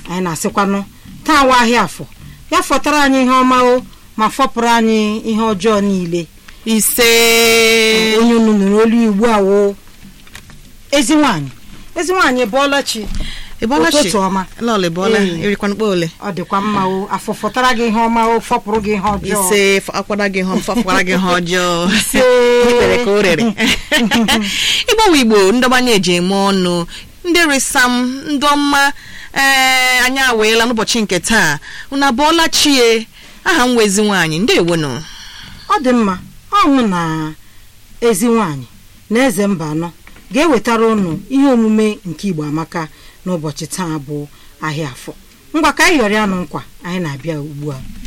anyị na-asịkwanụ taa wa ahịa afọ ya fọtara anyị ihe ọma o ma fọpụrụ anyị ihe ọjọọ niile ise onye unu nụrụ olu ugbu a wo ezi nwaanyị ezi nwaanyị bụọla chi ịbọlachi ụtụtụ ọma lọlị bọla Ee. erikwana mkpa ole ọ dịkwa mma o afọ fọtara gị ihe ọma o fọpụrụ gị ihe ọjọọ ise f- akwara gị hụ fafụkwara gị ha ọjọọ Ise. ikpere ka o rere ịgbanwe igbo ndọbanye eji eme ọnụ ndị risam ndị ọma ee anyị aweela n'ụbọchị nke taa unu abụọla chie aha m wezi nwaanyị ndewonụ ọ dị mma ọṅụ na ezi nwaanyị na eze mba anọ ga-ewetara ụnụ ihe omume nke igbo amaka n'ụbọchị taa bụ ahịa afọ ngwa ka anyị yọrọ ya nụ nkwa anyị na-abịa ugbu a